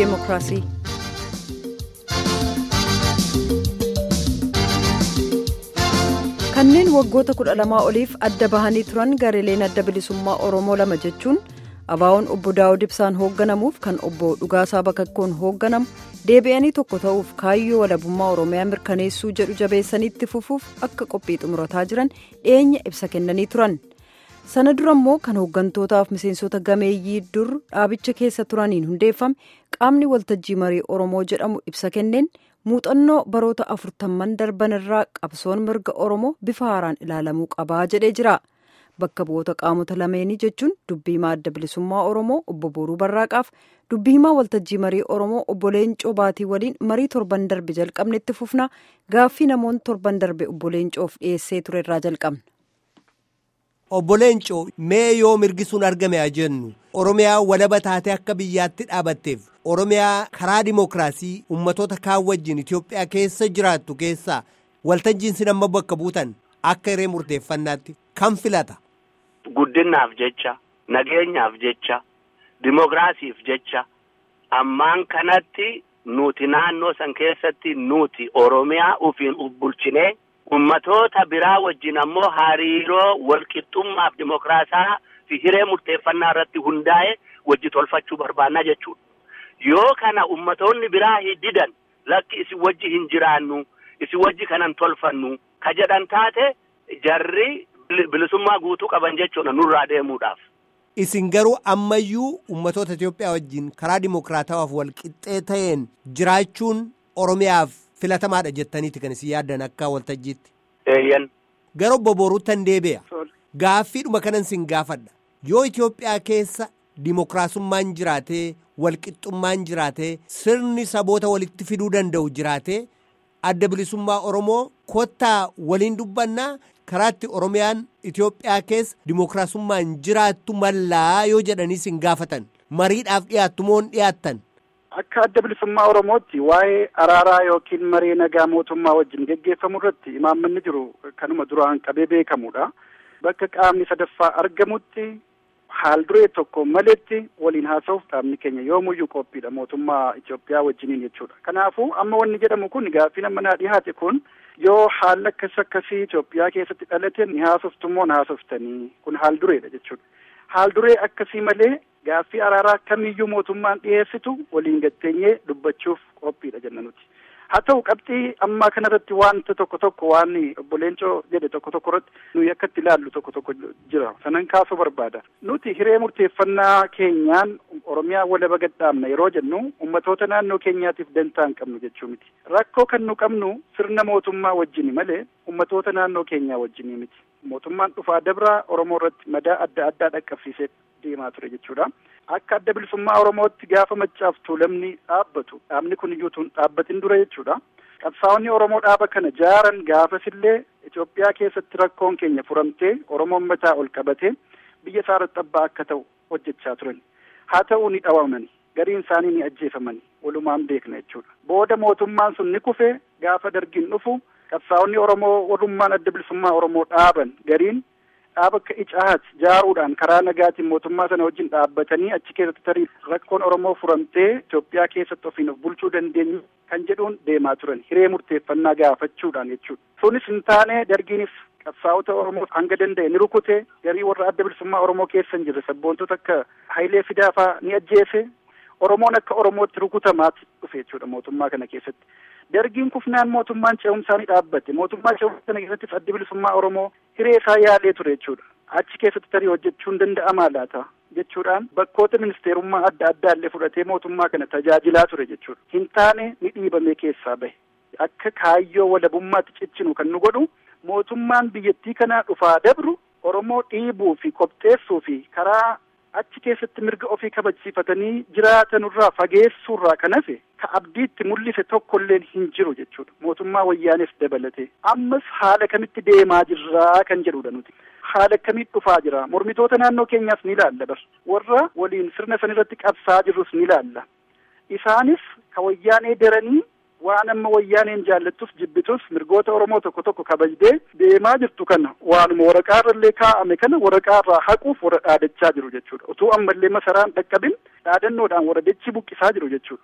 deemokiraasii. kanneen waggoota kudha lamaa oliif adda bahanii turan gareeleen adda bilisummaa oromoo lama jechuun abaawoon obbo daawud ibsaan hoogganamuuf kan obbo dhugaasaa bakakkoon hoogganamu deebi'anii tokko ta'uuf kaayyoo walabummaa oromiyaa mirkaneessuu jedhu jabeessaniitti fufuuf akka qophii xumurataa jiran dhiyeenya ibsa kennanii turan sana dura immoo kan hooggantootaaf miseensota gameeyyii dur dhaabicha keessa turaniin hundeeffame qaamni waltajjii marii oromoo jedhamu ibsa kenneen muuxannoo baroota afurtamman darban irraa qabsoon mirga oromoo bifa haaraan ilaalamuu qabaa jedhee jira bakka bu'oota qaamota lameenii jechuun dubbii himaa adda bilisummaa oromoo obbo booruu barraaqaaf dubbii himaa waltajjii marii oromoo obbo leencoo baatii waliin marii torban darbe jalqabnetti fufnaa gaaffii namoonni torban darbe obbo leencoof dhiyeessee ture irraa jalqabna. obbo leencoo mee yoo mirgi sun argame haa jennu oromiyaa walaba taatee akka biyyaatti dhaabatteef oromiyaa karaa dimookiraasii ummatoota kaan wajjin itiyoophiyaa keessa jiraattu keessaa waltajjiin sin amma bakka buutan akka hiree murteeffannaatti kan filata. guddinaaf jecha nageenyaaf jecha dimookiraasiif jecha ammaan kanatti nuti naannoo san keessatti nuti oromiyaa ufiin uf bulchinee ummatoota biraa wajjin ammoo hariiroo walqixxummaaf dimookiraasaa fi hiree murteeffannaa irratti hundaa'e wajji tolfachuu barbaannaa jechuudha. Yoo kana ummatoonni biraa didan lakki isin wajji hin jiraannu isin wajji kanan tolfannu ka jedhan taate jarri bilisummaa guutuu qaban jechuudha nurraa deemuudhaaf. Isin garuu ammayyuu ummatoota Itoophiyaa wajjin karaa dimookiraatawaaf walqixxee ta'een jiraachuun Oromiyaaf filatamaadha jettaniiti kan isin yaaddan akka waltajjiitti. Eeyyan. Gara obbo Booruuttan deebi'a. Gaaffiidhuma kanan sin gaafadha. Yoo Itoophiyaa keessa dimookiraasummaan jiraatee walqixxummaan jiraatee sirni saboota walitti fiduu danda'u jiraatee adda bilisummaa Oromoo kottaa waliin dubbannaa karaatti Oromiyaan Itoophiyaa keessa dimookiraasummaan jiraattu mallaa yoo jedhanii sin gaafatan mariidhaaf dhiyaattu moo dhiyaattan. Akka adda bilisummaa Oromootti waa'ee araaraa yookiin maree nagaa mootummaa wajjin geggeeffamu irratti imaammanni jiru kanuma duraan qabee beekamudha. Bakka qaamni sadaffaa argamutti haal duree tokko maletti waliin haasa'uuf qaamni keenya yoomuyyuu qophiidha mootummaa Itoophiyaa wajjiniin jechuudha. Kanaafuu amma wanni jedhamu kun gaaffii nama naa dhiyaate kun yoo haalli akkas akkasii Itoophiyaa keessatti dhalate ni haasoftu moo na haasoftanii kun haal dureedha jechuudha. Haal duree akkasii malee gaaffii araaraa kamiyyuu mootummaan dhiyeessitu waliin gatteenyee dubbachuuf qophiidha jenna nuti. Haa ta'u qabxii ammaa kanarratti wanta tokko tokko waan obbo Leencoo jedhe tokko tokko irratti nuyi akka itti ilaallu tokko tokko jira. Sanan kaasuu barbaada. Nuti hiree murteeffannaa keenyaan Oromiyaa walaba gadhaabna yeroo jennu ummatoota naannoo keenyaatiif dantaa hin qabnu jechuu miti. Rakkoo kan nu qabnu sirna mootummaa wajjini malee ummatoota naannoo keenyaa wajjini miti. Mootummaan dhufaa dabraa Oromoo irratti madaa adda addaa dhaqqabsiisee deemaa ture jechuudha. Akka adda bilisummaa Oromootti gaafa maccaaf tuulamni dhaabbatu dhaabni kun iyyuu tun dhaabbatin dura jechuudha. Qabsaa'onni Oromoo dhaaba kana jaaran gaafasillee Itoophiyaa keessatti rakkoon keenya furamtee Oromoon mataa ol qabatee biyya isaa irratti abbaa akka ta'u hojjechaa turan. Haa ta'uu ni dhawaman gariin isaanii ni ajjeefaman walumaan beekna jechuudha. Booda mootummaan sun ni kufee gaafa dargiin dhufu qabsaa'onni Oromoo walummaan adda bilisummaa Oromoo dhaaban gariin dhaaba akka icaat jaaruudhaan karaa nagaatiin mootummaa sana wajjin dhaabbatanii achi keessatti tarii rakkoon Oromoo furamtee Itoophiyaa keessatti ofiin of bulchuu dandeenyu kan jedhuun deemaa turan hiree murteeffannaa gaafachuudhaan jechuudha. Sunis hin taane dargiinis qabsaa'ota Oromoo hanga danda'e ni rukute garii warra adda bilisummaa Oromoo keessa hin jirre sabboontota akka Hayilee Fidaafaa ni ajjeese Oromoon akka Oromootti rukutamaatti dhufe jechuudha mootummaa kana keessatti. Dargiin kufnaan mootummaan ce'umsaa ni dhaabbate. Mootummaa ce'umsaa kana keessattis addi bilisummaa Oromoo hiree isaa yaalee ture jechuudha. Achi keessatti tarii hojjechuun danda'amaa laata jechuudhaan bakkoota ministeerummaa adda addaa illee fudhatee mootummaa kana tajaajilaa ture jechuudha. Hin taane ni dhiibamee keessaa bahe. Akka kaayyoo walabummaatti cichinu kan nu godhu mootummaan biyyattii kanaa dhufaa dabru Oromoo dhiibuu fi qopheessuu fi karaa achi keessatti mirga ofii kabachiifatanii jiraatanurraa fageessuurraa kan hafe ka abdiitti mul'ise tokkollee hin jiru jechuudha mootummaa wayyaaneef dabalate ammas haala kamitti deemaa jirraa kan jedhudha nuti haala akkamii dhufaa jira mormitoota naannoo keenyaas ni ilaalla bar warra waliin sirna san irratti qabsaa jirrus ni ilaalla isaanis ka wayyaanee daranii waan amma wayyaaneen jaallattus jibbitus mirgoota Oromoo tokko tokko kabajdee deemaa jirtu kana waanuma waraqaa irrallee kaa'ame kana waraqaa irraa haquuf warra dhaadachaa jiru jechuudha. Utuu ammallee masaraan dhaqqabin dhaadannoodhaan warra dachii buqqisaa jiru jechuudha.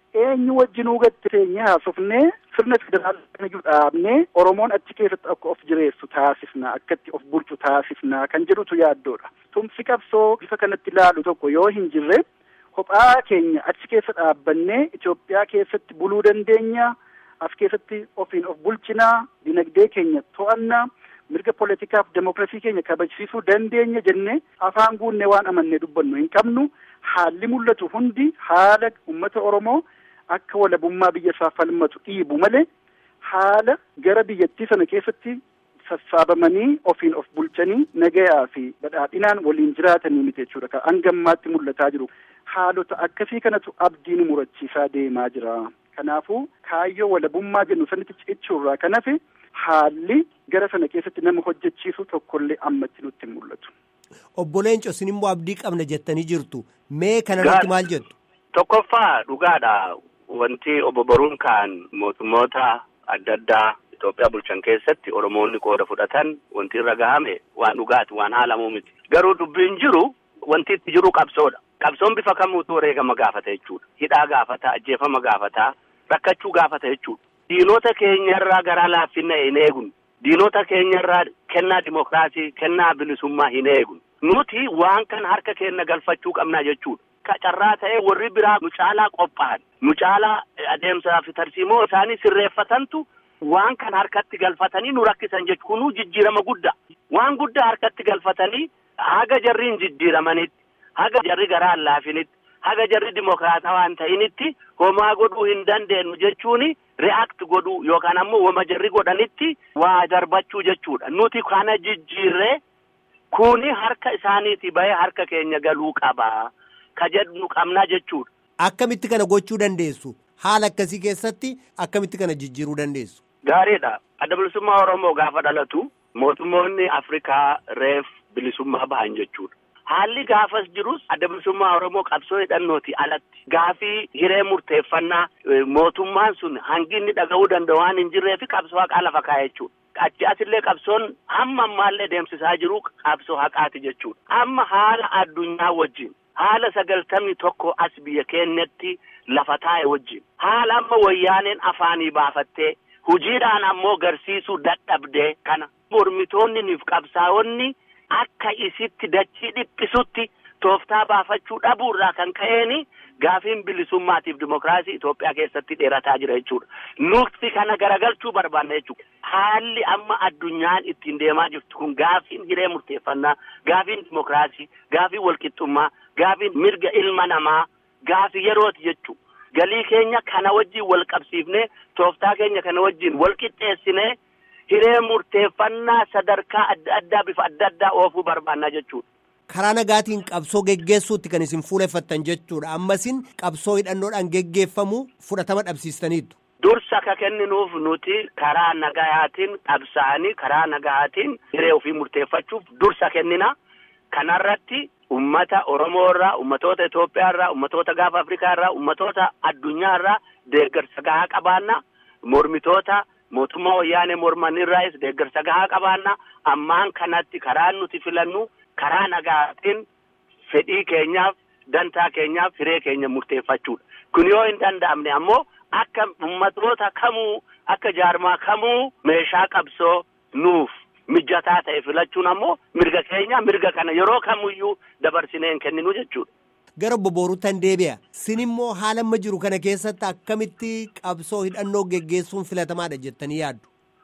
eenyu wajjinuu gatti teenyee haasofnee sirna federaalaa dhaabnee Oromoon achi keessatti akka of jireessu taasifna akkatti of bulchu taasifna kan jedhutu yaaddoodha. Tumsi qabsoo bifa kanatti ilaalu tokko yoo hin jirre kophaa keenya achi keessa dhaabbannee Itoophiyaa keessatti buluu dandeenya. As keessatti ofiin of bulchinaa dinagdee keenya to'annaa mirga poolitikaaf demokiraasii keenya kabajsiisuu dandeenya jennee afaan guunnee waan amannee dubbannu hin qabnu haalli mul'atu hundi haala uummata Oromoo akka walabummaa biyya isaa falmatu dhiibu malee haala gara biyyattii sana keessatti sassaabamanii ofiin of bulchanii nagayaa fi badhaadhinaan waliin jiraatanii miti jechuudha kan hangammaatti mul'ataa jiru haalota akkasii kanatu abdiin murachiisaa deemaa jira. Kanaafuu kaayyoo walabummaa jennu sanitti cichuurraa kan hafe haalli gara sana keessatti nama hojjechiisu tokkollee ammatti nutti hin mul'atu. Obbo Leenco isin immoo abdii qabna jettanii jirtu. Mee kanarratti maal jettu? Tokkoffaa dhugaadha. Wanti obbo Boruun kaan mootummoota adda addaa Itoophiyaa bulchan keessatti Oromoonni qooda fudhatan wanti irra gahame waan dhugaati waan haalamuu miti. Garuu dubbiin jiru wanti itti jiru qabsoodha. Qabsoon bifa kamuutu wareegama gaafata jechuudha. Hidhaa gaafata, ajjeefama gaafata, rakkachuu gaafata jechuudha. Diinota keenyarraa garaa laaffinna hin eegun. Diinota keenyarraa kennaa dimokiraasii, kennaa bilisummaa hin eegun. Nuti waan kana harka keenya galfachuu qabnaa jechuudha. Carraa ta'ee warri biraa nu caalaa qophaa'an, nu caalaa adeemsaa fi tarsiimoo isaanii sirreeffatantu waan kana harkatti galfatanii nu rakkisan jechuudha. Kunuu jijjiirama guddaa. Waan guddaa harkatti galfatanii haga jarriin jijjiiramanitti. haga jarri garaa laafinitti haga jarri dimokiraataa waan ta'initti homaa godhuu hin dandeenyu jechuun react godhuu yookaan ammoo wama jarri godhanitti waa darbachuu jechuudha. Nuti kana jijjiirree kuni harka isaaniiti bahee harka keenya galuu qaba. Ka jedhu qabnaa jechuudha. Akkamitti kana gochuu dandeessu? Haala akkasii keessatti akkamitti kana jijjiiruu dandeessu? Gaariidha. Adda bilisummaa Oromoo gaafa dhalatu mootummoonni Afrikaa reef bilisummaa bahan jechuudha. Haalli gaafas jirus adda bilisummaa Oromoo qabsoo hidhannooti alatti gaafii hiree murteeffannaa mootummaan sun hangi inni dhaga'uu danda'u waan hin jirree fi qabsoo haqaa lafa kaa'e jechuudha. Achi asillee qabsoon hamma ammaallee deemsisaa jiru qabsoo haqaati jechuudha. Amma haala addunyaa wajjin haala sagaltamii tokko as biyya keenyatti lafa taa'e wajjin haala amma wayyaaneen afaanii baafattee hojiidhaan ammoo garsiisuu dadhabdee kana mormitoonni niif qabsaa'onni. Akka isitti dachii dhiphisutti tooftaa baafachuu dhabuurraa kan ka'een gaafiin bilisummaatiif dimokiraasii Itoophiyaa keessatti dheerataa jira jechuudha. Nuti kana garagalchuu barbaanna jechuudha. Haalli amma addunyaan ittiin deemaa jirtu kun gaafiin hiree murteeffannaa, gaafiin dimokiraasii, gaafiin walqixxummaa, gaafiin mirga ilma namaa, gaafii yerooti jechuudha. Galii keenya kana wajjin wal qabsiifnee tooftaa keenya kana wajjin wal qixxeessinee. Hiree murteeffannaa sadarkaa adda addaa bifa adda addaa oofuu barbaannaa jechuudha. Karaa nagaatiin qabsoo geggeessuutti kan isin fuuleffattan jechuudha. Ammasin qabsoo hidhannoodhaan geggeeffamu fudhatama dhabsiistaniitu. Dursa ka kenninuuf nuti karaa nagayaatiin qabsaa'anii karaa nagayaatiin hiree ofii murteeffachuuf dursa kennina. Kanarratti ummata Oromoo irraa, ummatoota Itoophiyaa irraa, ummatoota gaafa Afrikaa irraa, ummatoota addunyaa irraa deeggarsa gahaa qabaanna. Mormitoota. mootummaa wayyaanee mormanirraayis deeggarsa gahaa qabaanna ammaan kanatti karaa nuti filannu karaa nagaatiin fedhii keenyaaf dantaa keenyaaf hiree keenya murteeffachuudha. Kun yoo hin danda'amne ammoo akka ummatoota kamuu akka jaarmaa kamuu meeshaa qabsoo nuuf mijataa ta'e filachuun ammoo mirga keenya mirga kana yeroo kamuyyuu dabarsinee hin kenninu jechuudha. Gara obbo Booruuttan deebi'a. Sin immoo haala amma jiru kana keessatti akkamitti qabsoo hidhannoo geggeessuun filatamaadha jettanii yaaddu?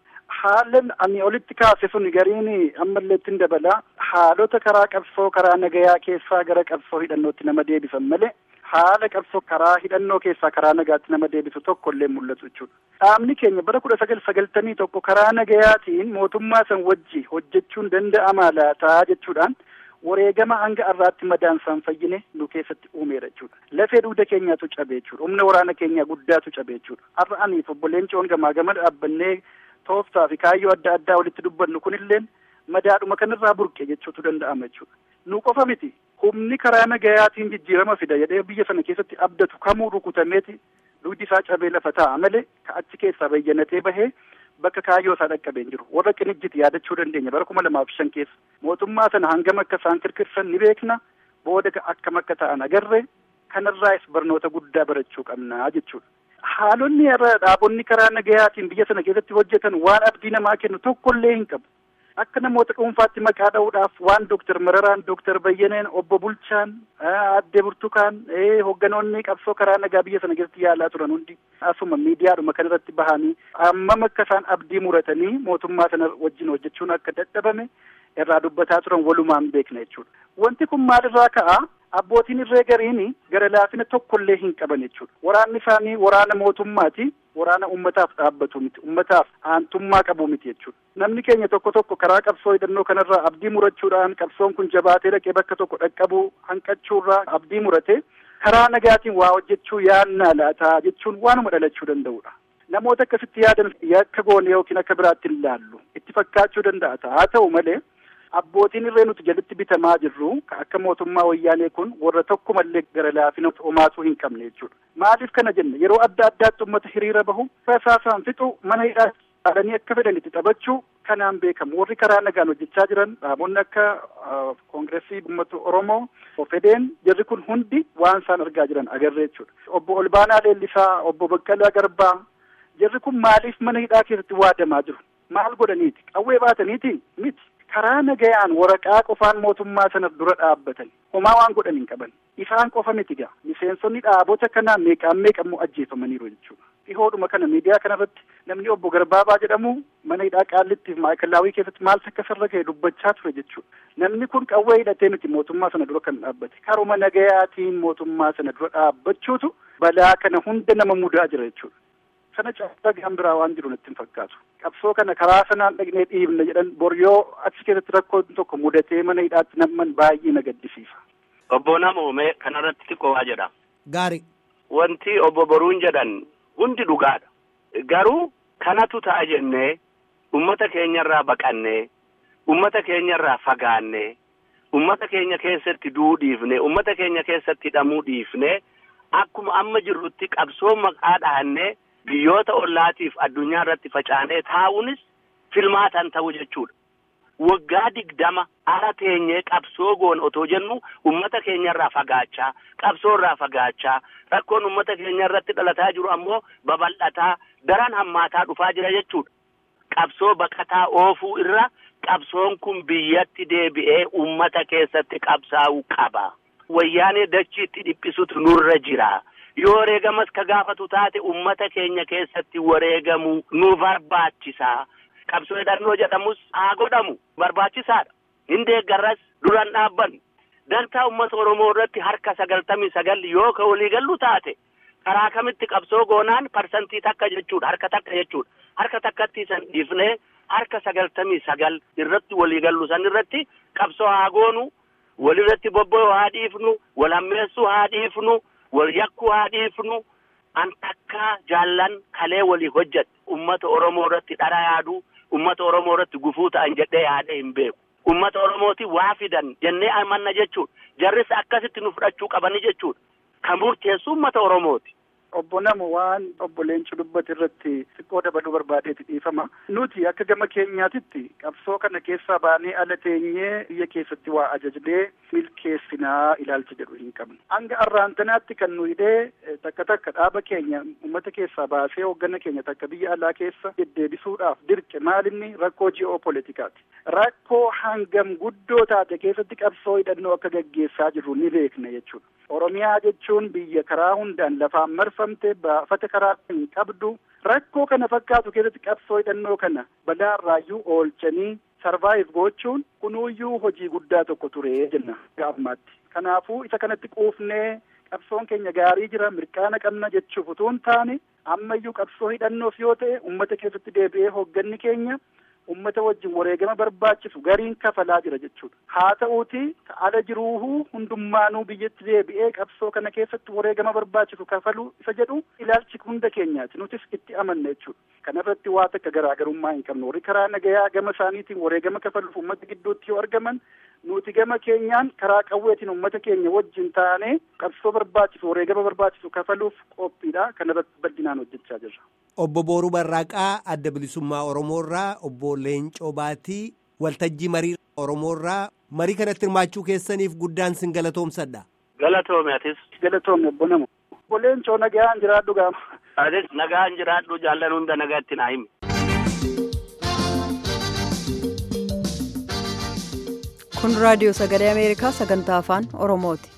Haalan ani olitti kaase sun gariin ammallee ittiin dabala. Haalota karaa qabsoo karaa nagayaa keessaa gara qabsoo hidhannootti nama deebisan malee haala qabsoo karaa hidhannoo keessaa karaa nagaatti nama deebisu tokko illee mul'atu jechuudha. Dhaabni keenya bara kudha sagal sagaltamii tokko karaa nagayaatiin mootummaa san wajji hojjechuun danda'amaa laataa jechuudhaan. wareegama hanga har'aatti madaansaan fayyine nu keessatti uumeera jechuudha. Lafee dugda keenyaatu cabe jechuudha. Humna waraana keenyaa guddaatu cabe jechuudha. Har'a aniif obbo Leencoon gamaa gama dhaabbannee tooftaa fi kaayyoo adda addaa walitti dubbannu kunilleen madaadhuma kanarraa burqe jechuutu danda'ama jechuudha. Nu qofa miti. Humni karaa nagayaatiin jijjiirama fida jedhee biyya sana keessatti abdatu kamuu rukutameeti dugdi isaa cabee lafa taa'a malee ka achi keessaa bayyanatee bahee bakka kaayyoo isaa dhaqqabeen jiru warra qinijjiti yaadachuu dandeenya bara kuma lamaaf shan keessa mootummaa sana hangam akka isaan kirkirsan ni beekna booda akkam akka ta'an agarre kanarraas barnoota guddaa barachuu qabnaa jechuudha. Haalonni irra dhaabonni karaa nagayaatiin biyya sana keessatti hojjetan waan abdii namaa kennu tokkollee hin qabu. Akka namoota dhuunfaatti maqaa dha'uudhaaf waan Dooktar Mararaan, Dooktar Bayyaneen, Obbo Bulchaan, Aadde Burtukaan, hogganoonni qabsoo karaa nagaa biyya sana keessatti yaalaa turan hundi asuma miidiyaadhuma kanarratti bahanii ammam akka isaan abdii muratanii mootummaa sana wajjin hojjechuun akka dadhabame irraa dubbataa turan walumaan beekna jechuudha. Wanti kun maalirraa ka'a? Abbootiin irree gariin gara laafina tokkollee hin qaban jechuudha. Waraanni isaanii waraana mootummaati. Waraana ummataaf dhaabbatu miti. Ummataaf aantummaa qabu miti jechuudha. Namni keenya tokko tokko karaa qabsoo hidhannoo kanarraa abdii murachuudhaan qabsoon kun jabaatee dhaqee bakka tokko dhaqqabuu hanqachuurraa abdii murate karaa nagaatiin waa hojjechuu yaannaa laataa jechuun waanuma dhalachuu danda'udha. Namoota akkasitti yaadan yakka goone yookiin akka biraatti hin laallu. Itti fakkaachuu danda'a. Haa ta'u malee abbootiin irree nuti jalatti bitamaa jirru akka mootummaa wayyaanee kun warra tokkumallee gara laafina homaatuu hin qabne jechuudha. Maaliif kana jenna yeroo adda addaatti uummata hiriira bahu rasaasaan fixu mana hidhaa dhaalanii akka fedhanitti taphachuu kanaan beekamu warri karaa nagaan hojjechaa jiran dhaabonni akka koongireesii uummata Oromoo ofedeen jarri kun hundi waan isaan argaa jiran agarree jechuudha. Obbo Olbaanaa Leellisaa, obbo Baqqalaa Garbaa jarri kun maaliif mana hidhaa keessatti waadamaa jiru? Maal godhaniiti? Qawwee baataniiti? Miti. karaa nagayaan waraqaa qofaan mootummaa sana dura dhaabbatan homaa waan godhan hin qaban isaan qofa miti gaa miseensonni dhaabota kanaa meeqaan meeqammoo ajjeefamaniiru jechuudha dhihoodhuma kana miidiyaa kanarratti namni obbo Garbaabaa jedhamu mana hidhaa qaallittiif maayikalaawii keessatti maal akka sarara ka'e dubbachaa ture jechuudha namni kun qawwee hidhatee miti mootummaa sana dura kan dhaabbate karuma nagayaatiin mootummaa sana dura dhaabbachuutu balaa kana hunda nama mudaa jira jechuudha. sana caalaa gaan biraa waan jiru natti hin fakkaatu. Qabsoo kana karaa sanaan dhaqnee dhiibna jedhan boryoo achi keessatti rakkoon tokko mudatee mana hidhaatti namman baay'ee na gaddisiisa. Obbo Namoomee kanarratti xiqqoo waa jedha. Gaari. Wanti obbo Boruun jedhan hundi dhugaadha. Garuu kanatu ta'a jennee ummata keenyarraa baqannee ummata keenyarraa fagaannee ummata keenya keessatti du'uu dhiifnee ummata keenya keessatti hidhamuu dhiifnee akkuma amma jirrutti qabsoo maqaa dhahannee biyyoota ollaatiif addunyaa irratti facaanee taa'uunis filmaataan ta'u jechuudha. Waggaa digdama ara teenyee qabsoo goon otoo jennu ummata keenyarraa fagaachaa qabsoo irraa fagaachaa rakkoon ummata keenya irratti dhalataa jiru ammoo babal'ataa daran hammaataa dhufaa jira jechuudha. Qabsoo baqataa oofuu irra qabsoon kun biyyatti deebi'ee ummata keessatti qabsaa'uu qaba. Wayyaanee dachiitti dhiphisutu nurra jira. yoo wareegamas ka gaafatu taate ummata keenya keessatti wareegamu nu barbaachisa. Qabsoo hidhannoo jedhamus haa godhamu barbaachisaadha. Hin deeggarras duran dhaabbannu. Dantaa uummata Oromoo irratti harka sagaltamii sagal yoo ka walii gallu taate karaa kamitti qabsoo goonaan parsantii takka jechuudha harka takka jechuudha. Harka takkatti san dhiifnee harka sagaltamii sagal irratti walii gallu san irratti qabsoo haa goonu walirratti bobba'uu haa dhiifnu wal hammeessuu haa dhiifnu. wal yakkuu haa dhiifnu an takkaa jaallan kalee walii hojjedhe ummata oromoo irratti dhara yaadu ummata oromoo irratti gufuu ta'an jedhee yaadee hin beeku ummata oromooti waa fidan jennee amanna jechuudha jarris akkasitti nu fudhachuu qabani jechuudha kan murteessu ummata oromooti. Obbo Namo waan obbo Leencoo dubbate irratti xiqqoo dabaluu barbaadeeti dhiifama. Nuti akka gama keenyaatitti qabsoo kana keessaa baanee ala teenyee biyya keessatti waa ajajnee milkeessinaa ilaalcha jedhu hin qabnu. Hanga arraantanaatti kan nu hidhee takka takka dhaaba keenya uummata keessaa baasee hooggana keenya takka biyya alaa keessa deddeebisuudhaaf dirqe maalinni rakkoo ji'oopolitikaati. Rakkoo hangam guddoo taate keessatti qabsoo hidhannoo akka gaggeessaa jirru ni beekna jechuudha. Oromiyaa jechuun biyya karaa hundaan lafaan marfamte baafata karaa hin qabdu rakkoo kana fakkaatu keessatti qabsoo hidhannoo kana balaarraayyuu oolchanii sarvaayiv gochuun kunuuyyuu hojii guddaa tokko ture jenna gaafmaatti. Kanaafuu isa kanatti quufnee qabsoon keenya gaarii jira mirqaana qabna jechuuf utuu hin taane ammayyuu qabsoo hidhannoof yoo ta'e ummata keessatti deebi'ee hoogganni keenya ummata wajjin wareegama barbaachisu gariin kafalaa jira jechuudha. Haa ta'uuti ala jiruuhu hundummaanuu biyyatti deebi'ee qabsoo kana keessatti wareegama barbaachisu kafaluu isa jedhu ilaalchi hunda keenyaati. Nutis itti amanna jechuudha. Kanarratti waa takka garaagarummaa hin qabnu. Warri karaa nagayaa gama isaaniitiin wareegama kafaluuf ummata gidduutti yoo argaman nuti gama keenyaan karaa qawweetiin ummata keenya wajjin taanee qabsoo barbaachisu wareegama barbaachisu kafaluuf qophiidha. Kanarratti bal'inaan hojjechaa jirra. Obbo Booruu Barraaqaa adda bilisummaa Oromoorraa obbo Leencoo Baatii waltajjii marii Oromoorraa marii kanatti hirmaachuu keessaniif guddaan sin galatoomsadha. Galatoome atis. Galatoome obbo Namo. Obboleen coo nagaan jiraadhu gaama. Atis nagaan jiraadhu jaallan hunda nagaatti naa himi. kun raadiyoo sagalee ameerikaa sagantaa afaan oromooti.